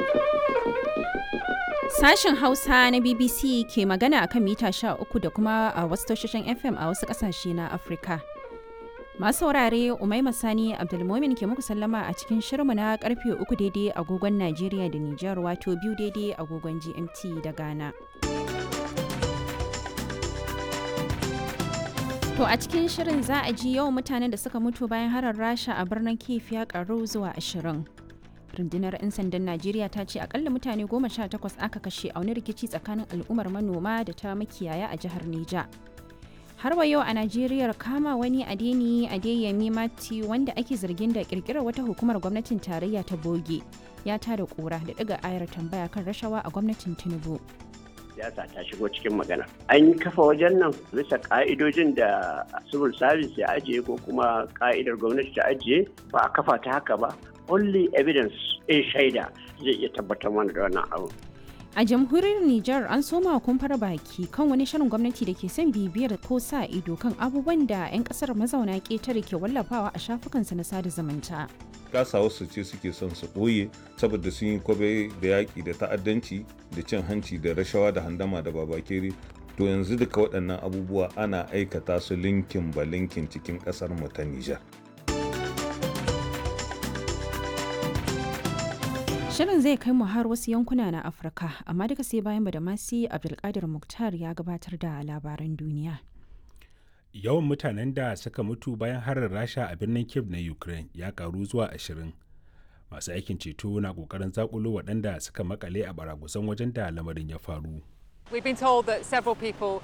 Sashen Hausa na BBC ke magana akan mita 13 da kuma a wasu tashoshin FM a wasu ƙasashe na Afirka. Masu saurare Umaima Sani Abdulmomin ke muku sallama a cikin shirmu na karfe uku daidai agogon Najeriya da Nijar wato biyu daidai agogon GMT da Ghana. To a cikin shirin za a ji yawan mutanen da suka mutu bayan harar Rasha a birnin Kiev ya karu zuwa ashirin. Rundunar 'yan sandan Najeriya ta ce akalla mutane goma sha takwas aka kashe a wani rikici tsakanin al'ummar manoma da ta makiyaya a jihar Neja. har wa yau a najeriya kama wani adeni adeyemi mati wanda ake zargin da kirkirar wata hukumar gwamnatin tarayya ta boge ya tada kura da daga ayar tambaya kan rashawa a gwamnatin tinubu siyasa ta shigo cikin magana an kafa wajen nan bisa ka'idojin da civil service ya ajiye ko kuma ka'idar gwamnati ta ajiye ba a kafa ta haka ba only evidence in shaida zai iya tabbatar mana da wannan abu A jamhuriyar Nijar an soma kumfar baki kan wani shirin gwamnati da ke son bibiyar ko sa ido kan abubuwan da 'yan kasar mazauna ƙetare ke wallafawa a shafukansa na sada zumunta. Kasa wasu ce suke son su ɓoye saboda sun yi kwabe da yaƙi da ta'addanci da cin hanci da rashawa da handama da babakere. To yanzu duka waɗannan abubuwa ana aikata su linkin ba linkin cikin ƙasar mu ta Nijar. Shirin zai kai mu har wasu yankuna na Afirka, amma duka sai bayan Badamasi Abdulkadir Muktar ya gabatar da labaran duniya. Yawan mutanen da suka mutu bayan harin Rasha a birnin Kiev na Ukraine ya karu zuwa ashirin. Masu aikin ceto na kokarin zakulo waɗanda suka makale a baragusan wajen da lamarin ya faru. We've been told that several people